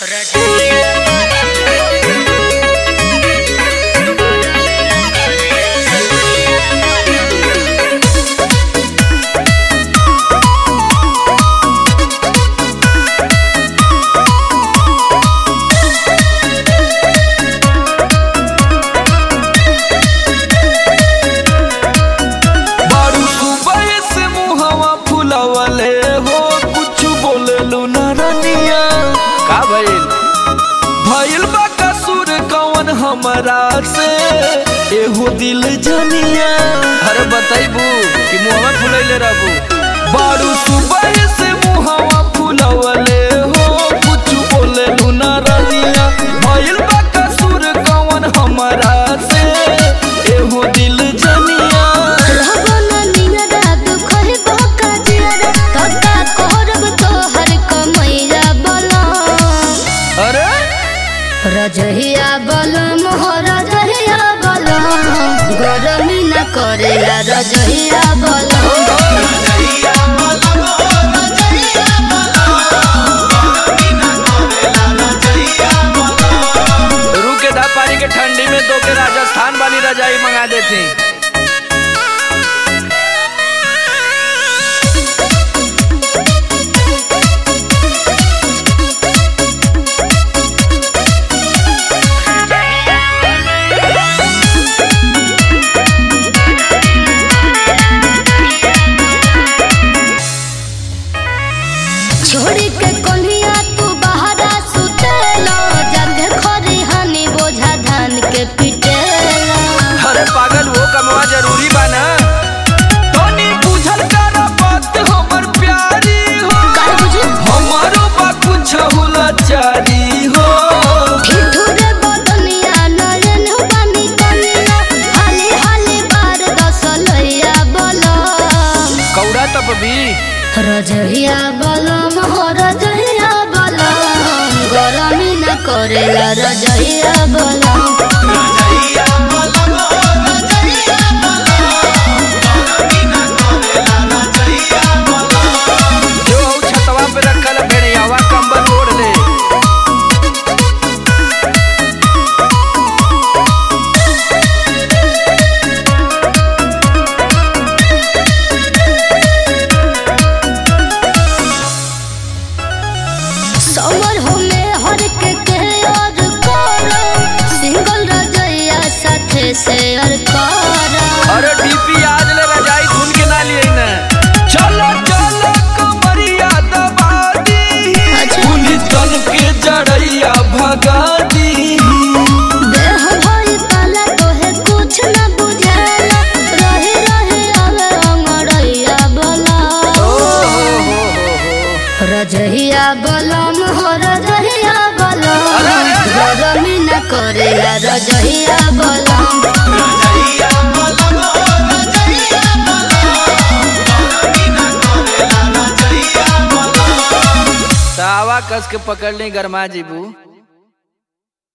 बारू सुबह से मुहवा फुलवले हो कुछ बोलेलू न रनिया का भइल भइल बा कसूर कौन हमरा से एहो दिल जनिया अरे बताइबू कि मुहवा फुलैले रहबू बारू सुबह से मुहवा फुलवले हो कुछ बोलेलू न रनिया भइल बा कसूर कौन हमरा से एहो दिल जनिया अरे रजहिया बलम हो रजहिया बलम गरमी न करेला रजहिया बलम रुके दा पानी के ठंडी में दो के राजस्थान वाली रजाई मंगा देती छोड़ी के कोनिया तू बहरा सुतेला जग खरी हनी बोझा धान के पिटेला अरे पागल वो कमवा जरूरी बा ना तनी बुझल कर बात हमर प्यारी हो काहे बुझी हमारो बा कुछ हुलाचारी हो ठिठुरे बदनिया नयन बानी कनिया हाली हाली बार दसलैया बलम कौड़ा तब भी रजहिया बलम हो रजहिया बलम गरमी न करेला रजहिया बलम जो हऊ छतवा पे रखल भेड़ियावा कंबल ओढ़ ले समर होमे हर के के और करो सिंगल रजैया साथे शेयर करो अरे डीपी आज ले रजाई धुन के ना लिए ना चलो चलो कमरिया दबा दी अच्छा। पुलिस दल के जड़ैया भगा दी देह भरी पाला तोहे कुछ न बुझाला रहे रहे आवे अंगड़ैया बला रजहिया बलम हो रजहिया बलम अरे, अरे, अरे। गरमी न करेला रजहिया बलम तावा कस के पकड़ ली गरमा जीबू